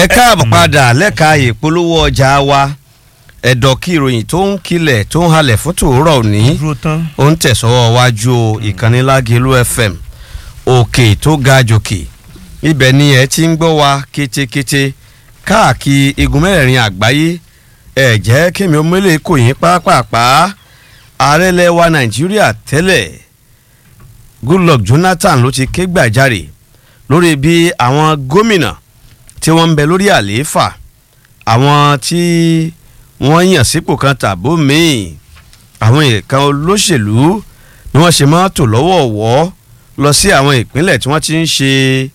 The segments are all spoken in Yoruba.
káàbọ̀ padà lẹ́ka ìpolówó ọjà wa ẹ̀dọ̀ kí ìròyìn tó ń kilẹ̀ tó ń halẹ̀ fún tòórọ̀ òní dúró tán. ó ń tẹ̀sọ́wọ́ wájú o ìkànnì Lágelú FM òkè tó ga jòkè ibẹ̀ ni ẹ ti ń gbọ́ wa kétékété káàkiri igun mẹ́rẹ̀ẹ̀rin àgbáyé ẹ jẹ́ kémi omele kò yín pápápá ààrẹ ilẹ̀ wa Nàìjíríà tẹ́lẹ̀ Goodluck Jonathan ló ti ké gbàjarè lórí bí àwọn gómìnà tí wọ́n ń bẹ lórí àlééfà àwọn tí wọ́n yàn sípò kan tàbó míì àwọn ìkan olóṣèlú ni wọ́n ṣe máa tò lọ́wọ́ọ̀wọ́ lọ sí àwọn ìpínlẹ̀ tí wọ́n ti ń ṣe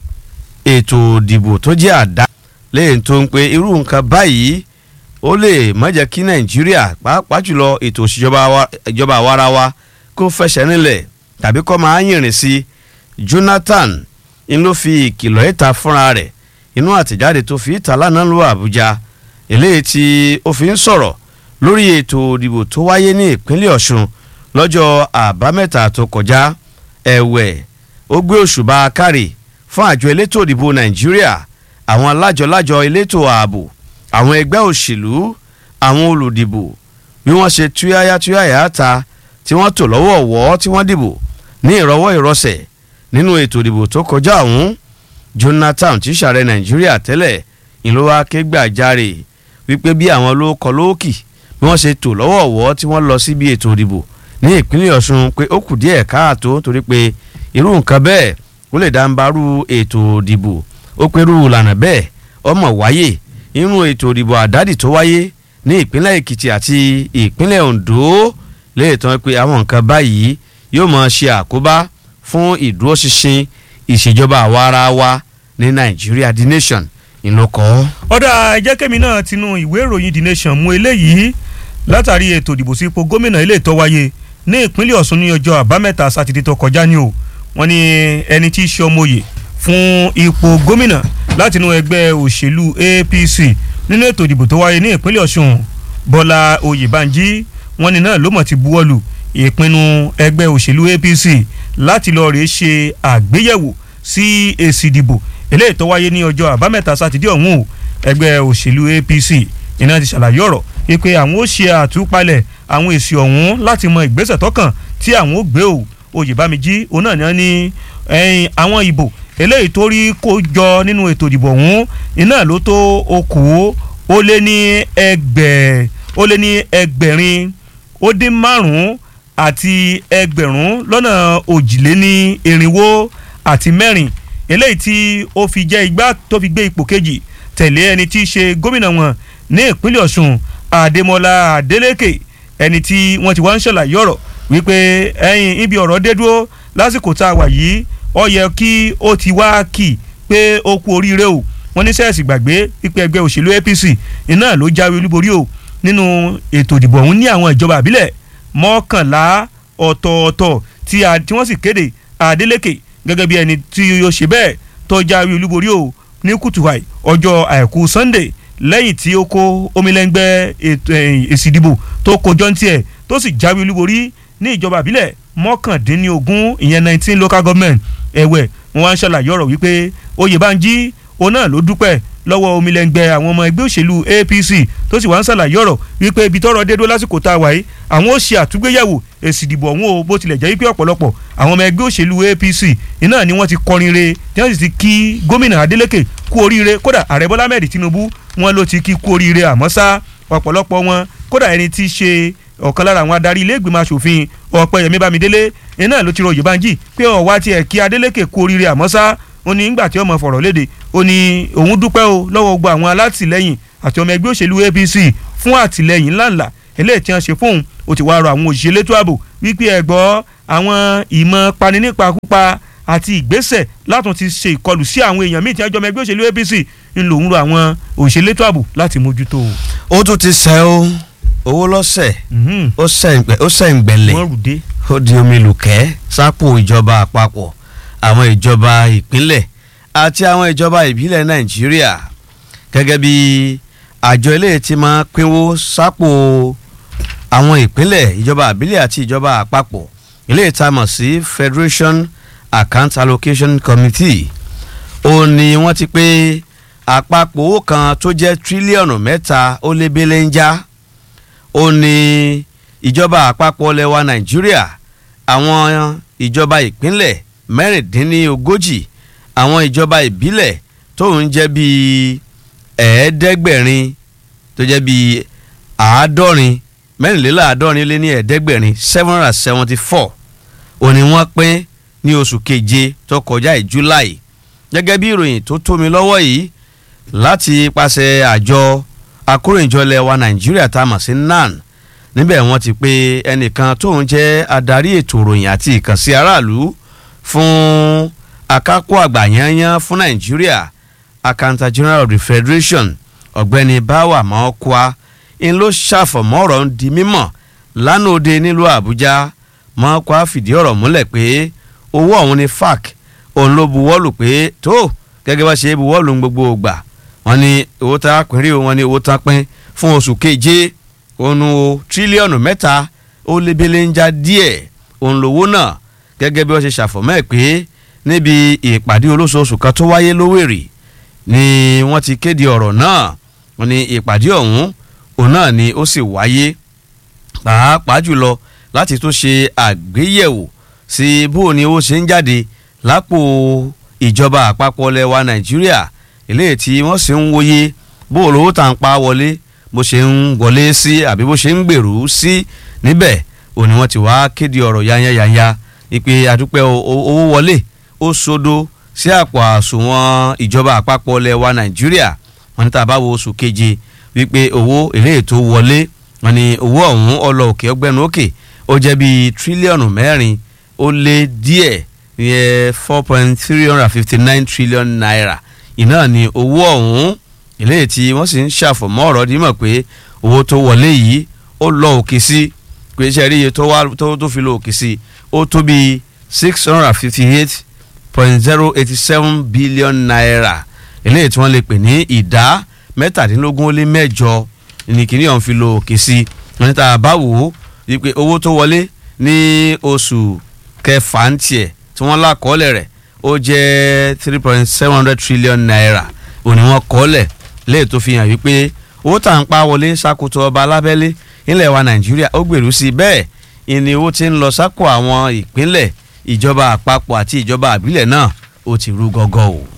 ètò ìdìbò tó jẹ́ àdá lẹ́yìn tó ń pe irú nǹkan báyìí ó lè má jẹ́ kí Nàìjíríà pàápàá jùlọ ètò ìjọba àwarawa kó fẹsẹ̀ nílẹ̀ tàbí kó máa yìnrìn sí Jonathan ń ló fi ìkìlọ̀ ìta fúnra rẹ̀ inú àtẹ̀jáde tó fi ìta lánàá lu Àbújá eléyìí tí ó fi ń sọ̀rọ̀ lórí ètò ìdìbò tó wáyé ní ìpínlẹ̀ Ọ̀ṣun lọ́jọ́ àbámẹ́ta tó kọjá ẹ̀wẹ̀ ó gbé òṣùbà kárì fún àjọ elétò ìdìbò Nàìjíríà àwọn alájọlájọ elétò ààbò àwọn ẹgbẹ́ òṣèlú àwọn olùdìbò bí wọ́n ṣe túyáyá túyáyá ta tí wọ́n tò lọ́wọ́ ọ̀wọ́ tí wọ́n dìbò ní ìrọwọ́ ìrọsẹ̀ nínú ètò ìdìbò tó kọjá ọ̀hún Jonathan tí sàrẹ Nàìjíríà tẹ́lẹ̀ ìlú wa ké gbàjarè wípé bí àwọn olóòkọ lóòkì bí wọ́n ṣe tò lọ́wọ́ ọ̀wọ́ tí wọ́n lọ síbi ètò ìdìbò ní ìpínlẹ̀ Ọ̀ṣun pé ó kù díẹ̀ káàtó torí pé irú nǹkan bẹ́ẹ̀ ó lè dáńbarú ètò ìdìbò ó pé irú ìlànà bẹ́ẹ̀ ọmọ wáyé nínú ètò ìdìbò àdádì tó wáyé ní ìpínlẹ̀ Èkìtì àti ìpínlẹ̀ Oǹdó lè tán pé àwọn nǹkan báyìí yóò máa ṣe àkóbá fún ìdúróṣinṣin ìṣèjọba àwa ara wa ní Nàìjíríà the nation ìlọkọ. ọ̀dà ẹ̀jẹ̀kẹ́mi náà tinú ìwé ìròyìn the nation mú eléyìí látàrí ètò ìdìbò sípò gómìnà ilé ìtọ́ wáyé ní ìpínlẹ̀ Ọ̀ṣun ní ọjọ́ àbámẹ́ta sátidé tó kọjá ní o wọ́n ní ẹni tí í ṣe ọmọye fún ipò gómìnà látinú ẹgbẹ́ òṣèlú APC nínú ètò ìdìbò tó wáyé ní ìpínlẹ̀ Ọ̀ṣun Bọ́lá Oyèbánjí wọ́n ní náà ló mọ̀ ti buwọ́lù ìpinnu ẹgbẹ́ òṣèlú APC láti lọ rèé ṣe àgbéyẹ̀wò sí èsì ìdìbò eléyìí tó wáyé ní ọjọ́ àbámẹ́ta sátidé ọ̀hún o ẹgbẹ́ òṣèlú APC iná ti ṣàlàyé ọ̀rọ̀ wípé àwọn ó ṣe àtúpalẹ̀ àwọn èsì ọ̀hún láti mọ ìgbésẹ̀ tọ́kàn tí àwọn ó gbé o Oyèbámijí òun náà ní àwọn ìbò eléyìí tó rí kó jọ nínú ètò ìdìbò ọ̀hún iná ló tó okòó ó lé ní ẹgbẹ̀ ó lé ní ẹgbẹ̀rin ó dín márùn-ún àti ẹgbẹ̀rún lọ́nà òjìléní irinwó àti mẹ́rin eléyìí tí ó fi jẹ́ igbá tó fi gbé ipò kejì tẹ̀lé ẹni tí í ṣe gómìnà wọn ní ìpínlẹ̀ Ọ̀ṣun Adémọ́lá Adélékè ẹni tí wọ́n ti wá ń ṣàlàyé ọ̀rọ̀ wípé ẹ̀yìn ibi ọ̀rọ̀ dé dúró lásìkò tá a wà yìí ó yẹ kí ó ti wá kì pé ó kú oríire o wọ́n ní sẹ́ẹ̀sì gbàgbé pípẹ́ ẹgbẹ́ òṣèlú APC iná ló jáwé olúborí o nínú ètò ìdìbò ọ̀hún ní àwọn ìjọba àbílẹ̀ mọ́kànlá ọ̀tọ̀ọ̀tọ̀ tí wọ́n sì kéde Adélékè gẹ́gẹ́ bí ẹni tí yóò ṣe bẹ́ẹ̀ tó jáwé olúborí o ní kùtùwàì ọjọ́ àìkú Sunday lẹ́yìn tí ó kó omilẹ́ngbẹ́ èsì ìdìbò tó kojọ́ ní tiẹ̀ tó sì jáwé olúborí ní ìjọba àbílẹ̀ mọ́kàndínlógún ìyẹn nineteen local government ẹ̀wẹ̀ wọn wá ń ṣàlàyé ọ̀rọ̀ wípé Oyèbánjí òun náà ló dúpẹ́ lọ́wọ́ omilẹ́ngbẹ́ àwọn ọmọ ẹgbẹ́ òṣèlú APC tó sì wá ń ṣàlàyé ọ̀rọ̀ wípé ibi tọ́rọ̀ dé dó lásìkò tá a wà yìí àwọn ó ṣe àtúgbéyẹ̀wò èsì ìdìbò ọ̀hún o bó tilẹ̀ jẹ́ wípé ọ̀pọ̀lọpọ̀ àwọn ọmọ ẹgbẹ́ òṣèlú APC iná ni wọ́n ti kọrin re tí wọ́n sì ti kí gómìnà Adeleke kú oríire kódà ààrẹ Bọ́lá Ahmed Tinubu wọn ló ti kí kú oríire àmọ́ ṣá ọ̀pọ̀lọpọ̀ wọn kódà ẹni tí í ṣe ọ̀kan lára àwọn adarí ilé ìgbìmọ̀ asòfin Ọ̀pẹ́yẹmí Bámidélé iná ló ti rọ Oyèbánjí pé ọ̀wá tiẹ̀ kí Adeleke kú oríire àmọ́ ṣá ó ní nígbà tí ọmọ fọ̀rọ̀ léde ó ní òun dúpẹ́ o lọ́wọ́ gbogbo àwọn alátìlẹ́yìn àti ọmọ ẹgbẹ́ òṣèlú APC fún àtìlẹ́yìn ńláńlá eléyìí tí wọ́n ṣe fóun ó ti wá rọ àwọn òṣìṣẹ́ elétò ààbò wípé ẹ gbọ́ àwọn ìmọ̀ pani nípakúpa àti ìgbésẹ̀ látún ti ṣe ìkọlù sí àwọn èèyàn míì tí wọ́n jọ ọmọ ẹgbẹ́ òṣèlú APC ń lòun rọ àwọn òṣìṣẹ́ elétò ààbò láti mójútó. ó tún ti sẹ́ o owó lọ́sẹ̀ ó sẹ̀ ń gbẹ̀lẹ̀ wọ́n rùdé. ó di omi lùkẹ́ sápò ìjọba àpapọ̀ àwọn ìjọba ìpínlẹ̀ àti àwọn ìjọba ìbílẹ̀ Nàìjíríà gẹ́gẹ́ bí àjọ eléyìí ti máa pínwó sápò àwọn ìpínlẹ̀ ìjọba àbílẹ̀ àti ìjọba àpapọ̀ eléyìí tá a mọ̀ sí Federation Account Allocation Committee ó ní wọ́n ti pé àpapọ̀ owó kan tó jẹ́ tírílíọ̀nù mẹ́ta ó lé belenja ó ní ìjọba àpapọ̀ lẹwa nàìjíríà àwọn ìjọba ìpínlẹ̀ mẹ́rìndínlógójì àwọn ìjọba ìbílẹ̀ tó ń jẹ́ bíi ẹ̀ẹ́dẹ́gbẹ̀rin tó jẹ́ bíi àádọ́rin mẹ́rìnléláàádọ́rin lé ní ẹ̀ẹ́dẹ́gbẹ̀rin seven hundred and seventy four òní wọ́n pín ní oṣù keje tó kọjá ì july gẹ́gẹ́ bí ìròyìn tó tó mi lọ́wọ́ yìí láti pàṣẹ àjọ akóròyìnjọlẹ̀ wa nàìjíríà tá a mọ̀ sí nan níbẹ̀ wọ́n ti pé ẹnìkan tó ń jẹ́ adarí ètò ìròyìn àti ìkànsí aráàlú fún akápò àgbà yányán fún nàìjíríà accountant general of the federation ọ̀gbẹ́ni báwa mọ́ọ́kúá ń ló ṣàfọ̀mọ́ ọ̀rọ̀ ń di mímọ̀ lánàá òde nílùú àbújá mọ́ọ́kúá fìdí ọ̀rọ̀ múlẹ̀ pé owó ọ̀hún ni fac òun ló buwọ́lù pé tó gẹ́gẹ́ bá ṣe buwọ́lù ń gbogbo ògbà wọ́n ní owó tá a pín rí wọn ní owó tá a pín fún oṣù keje òun o tírílíọ̀nù mẹ́ta ó lébélé ń já díẹ̀ òun lówó náà gẹ́gẹ́ bí wọ́n ṣe ṣàfọ̀mọ́ ẹ̀ pé níbi ìpàdé olóṣooṣù kan tó wáyé lówèrè ni wọ́n ti kéde ọ̀rọ̀ náà wọ́n ní ìpàdé ọ̀hún òun náà ni ó sì wáyé pàápàá jùlọ láti tó ṣe àgbéyẹ̀wò sí bó ni ó ṣe ń jáde lápò ìjọba àpapọ̀ lẹwa nàìjíríà eléyìí tí wọ́n sì ń wòye bó lówó tà ń pa wọlé bó ṣe ń wọlé sí àbí bó ṣe ń gbèrú sí níbẹ̀ òun ni wọ́n ti wá kéde ọ̀rọ̀ yányányányá ìpè àdúpẹ́ owó wọlé ó sodo sí àpò àsùnwọ̀n ìjọba àpapọ̀ lẹwa nàìjíríà wọ́n ní tá a bá wo oṣù keje wípé owó eléyìí tó wọlé wọ́n ní owó ọ̀hún ọlọ òkè ọgbẹ́nu òkè ó jẹ́ bíi tírílíọ̀nù mẹ́rin ó lé díẹ̀ yẹ four point three hundred and fifty nine trillion naira iná ni owó ọ̀hún eléyìí tí wọ́n sì ń ṣàfọ̀mọ́ ọ̀rọ̀ dímọ̀ pé owó tó wọlé yìí ó lọ òkè sí pé iṣẹ́ rí iye tó wá tó tó fi lọ òkè sí ó tó bíi six hundred and fifty eight point zero eighty seven billion naira eléyìí tí wọ́n lè pè ní ìdá mẹ́tàdínlógún ó lé mẹ́jọ ní kíní ọ̀hún fi lọ òkè sí wọ́n ní tá a bá wò ó wípé owó tó wọlé ní oṣù kẹfà ń tiẹ̀ tí wọ́n lákọọ́lẹ̀ rẹ̀ ó jẹ́ three point seven hundred trillion naira òní wọ́n kọ́ọ́lẹ̀ léè tó fi hàn wípé owó tà ń pa wọlé ṣàkóso ọba alábẹ́lé nílẹ̀ wa nàìjíríà ó gbèrú sí i bẹ́ẹ̀ ìní owó ti ń lọ sápò àwọn ìpínlẹ̀ ìjọba àpapọ̀ àti ìjọba àbílẹ̀ náà ó ti rú gọ́gọ́ o.